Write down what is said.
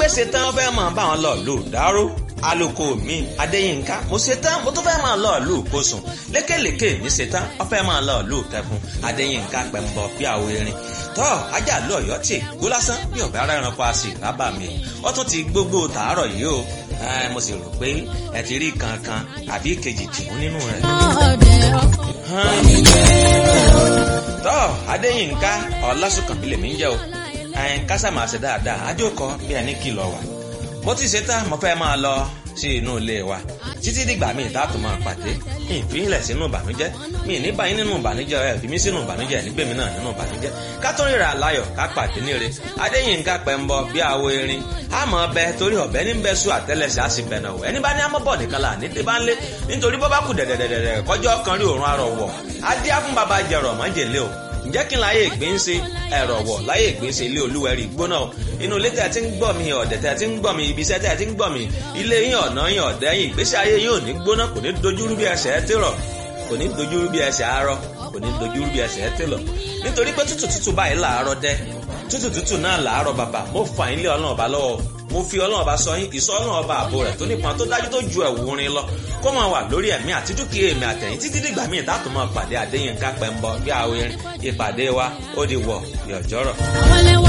ṣe tán ó fẹ́ máa bá wọn lọ lù dáró aloko mi adéyínká mo ṣe tán mo tún fẹ́ máa lọ lù kóṣùn lékèlékè mi ṣe tán ó fẹ́ máa lọ lù kẹfún adéyínká pẹ̀mbọ bí àwọ erin tọ́ ajá lọ ọ̀yọ́ tì gbó lásán bí ọ̀bẹ ara ẹranko a sì rábà mi ó tún ti gbogbo tàárọ̀ yìí o mo sì rò pé ẹ ti rí kankan àbí kejì tìmú nínú rẹ̀. tọ́ adéyínká ọlásùnkànmí lèmi ń jẹ́ o ẹn kásá máa ṣe dáadáa àjòkọ bí ẹni kìlọ̀ wà. mo ti ṣe tán mo fẹ́ máa lọ sí inú ilé wa títí dìgbà míì dáàtò máa pàdé mi ì fílẹ̀ sínú ìbànújẹ́ mi ì ní báyìí nínú ìbànújẹ́ ẹ̀ fi mí sínú ìbànújẹ́ ẹ̀ nígbèmí náà nínú ìbànújẹ́ ká tó ríra láyọ̀ ká pàdé níre adéyínká pẹ̀mbọ bí àwo erin àmọ́ ọbẹ̀ torí ọ̀bẹ ní bẹ́ẹ̀ sùn àtẹ́lẹsẹ̀ á sì bẹ̀ náà wọ̀ ẹni bá ní amọ́bọ̀ nìkan là ní tí bá ń lé nítorí bọ́ bá kù dẹ̀dẹ̀dẹ̀dẹ̀ kọjọ́ kan rí òórùn arọ̀ wọ̀ adé á fún baba jẹ̀rọ̀ mọ́jèlé o ǹjẹ́ kí n láyé ìgbín ṣe ẹ̀rọ wọ̀ láyé ìgbín ṣe ilé olúwẹ̀rí gbóná inú ilé tẹ̀ tí ń gbọ́ mi ọ̀dẹ̀ tẹ̀ tí ń gbọ́ mi ibi iṣẹ́ tẹ̀ tí ń gbọ́ mi ilé yín ọ̀nà yín ọ̀dẹ́ yín ìgbésí ayé yín ò ní gbóná kò ní dojúrú bí ẹsẹ̀ ẹ tèrọ̀ kò ní dojúrú bí ẹsẹ̀ arọ kò ní dojúrú bí ẹsẹ̀ ẹ tèlọ̀ nítorí pé tútù tútù báyìí làárọ̀ dẹ́ tútù tútù náà làárọ̀ bàbà mo fà yín lé ọlọ́run ọba lọ́wọ́ mo fi ọlọ́run ọba sọ yín ìsọ ọlọ́run ọba àbò rẹ̀ tó nípọn tó dájú tó ju ẹ̀wù orin lọ kó máa wà lórí ẹ̀mí àti dúkìá èmi àtẹ̀yìn títí dìgbà míì tá a tún máa pàdé Adéyínká Pẹ́ńbọ bí àwọn ìpàdé wa ó di wọ̀ yọ̀jọ́rọ̀.